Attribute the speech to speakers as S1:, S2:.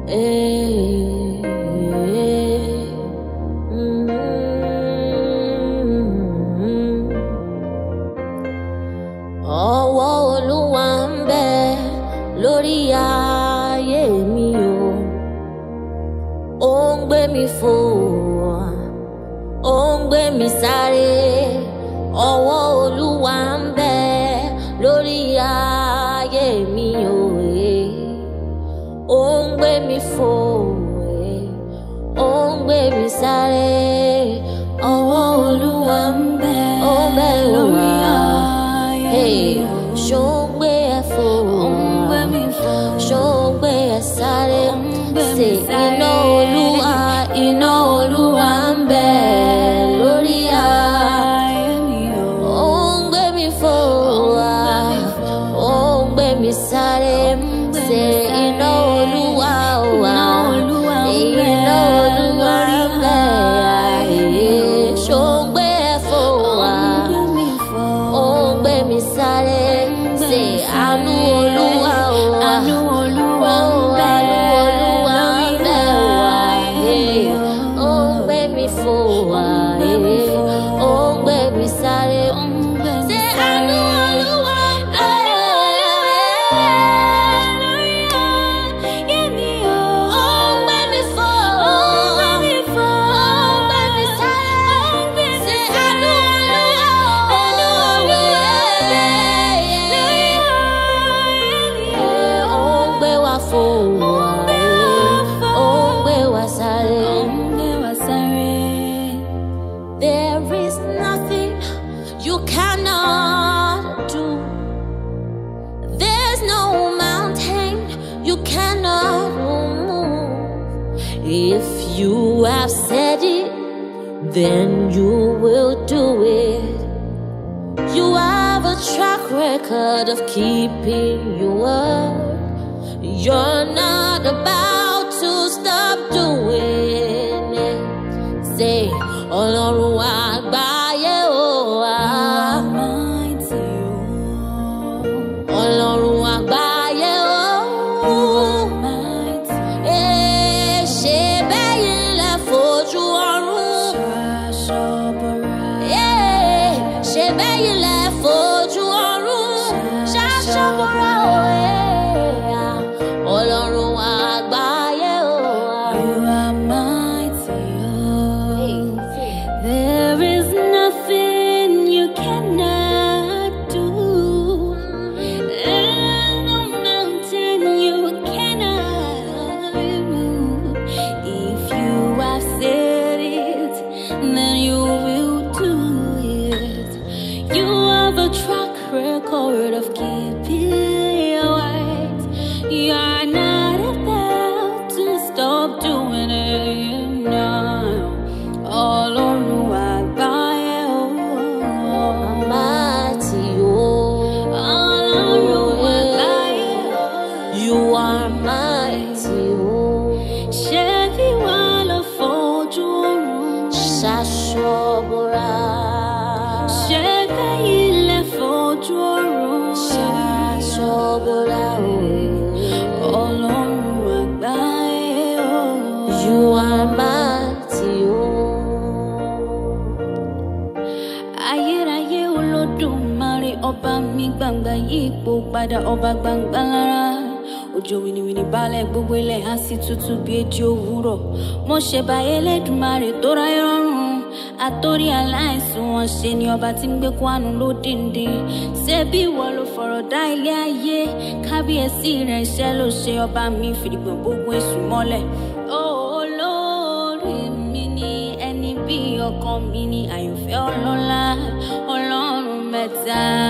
S1: ọwọ́ olúwa ń bẹ lórí ayé mi o ó ń gbé mi fò ó ń gbé mi sáré ọwọ́ olúwa ń bẹ lórí ayé mi o ó ń gbé mi fò ó ń gbé mi sáré ọwọ́ olúwa ń bẹ ó ń bẹ lórí ayé mi o ṣó ń gbé ẹ fò ṣó ń gbé ẹ sáré ṣe iná olúwa iná olúwa ń bẹ lórí ayé ó ń gbé mi fò wá ó ń gbé mi sáré ṣe iná olúwa wá iná olúwa ń bẹ ayé ṣó ń gbé ẹ fò wá ó ń gbé mi sáré ṣe àánú olúwa wá
S2: Àánú Olúwa ń
S1: ó
S2: bẹ
S1: àánú olúwa ń bẹ wá
S2: lórí
S1: ó ń gbé mi fò wá ó ń gbé mi sáré ṣe àánú olúwa ń bẹ ó ń gbé mi fò ó ń gbé mi sáré ṣe àánú olúwa ó ń gbé wa fò wá ó ń gbé wa sáré. There is nothing you cannot do. There's no mountain you cannot move. If you have said it, then you will do it. You have a track record of keeping your word. You're not about to stop doing it. Say, Ọlọ́run àgbáyé o wá. Ọlọ́run àgbáyé o. Ee, ṣe bẹ́yìn lẹ fojú ọ̀run. Ee, ṣe bẹ́yìn lẹ fojú ọ̀run. Ṣaṣọ́bọ̀rà o. ee, Ọlọ́run àgbáyé o wá.
S2: There is nothing you cannot do. There's no mountain you cannot remove. If you have said it, then you will do it. You have a track record of keeping your word. You're not about to stop doing it now. Ọlọ́run àgbáyé o.
S1: Mighty o.
S2: Ọlọ́run àgbáyé o.
S1: You are mighty o.
S2: Ṣé bí wàá lọ fojú oorun?
S1: Ṣaṣọ́bọ̀rà.
S2: Ṣé bẹ́yìn lẹ fojú oorun?
S1: Ṣaṣọ́bọ̀rà o.
S2: Ọlọ́run àgbáyé o.
S1: You are mighty o.
S2: Ayérayé olódùmarè ọba mi gbangba yípo padà ọba gbangba lára. Òjò wìnìwìnì balẹ̀ gbogbo ilẹ̀ á sì tútù bí ejì òwúrọ̀. Mo ṣèbà Elédùmarè tó ráyé rọrùn. Àtórí aláìsùn wọn ṣe ni ọba tí ń gbé kwánú lódìndín. Ṣé bí ìwọ ló fọ̀rọ̀ dá ilé ayé? Kábíyèsí rẹ̀ iṣẹ́ ló ṣe ọba mi fìdígbọ̀n gbogbo èṣù mọ́lẹ̀. Olórí mi ni ẹni bí ọkàn mi ni àyànfẹ́ ọlọ́lá ọlọ́run mẹ́ta.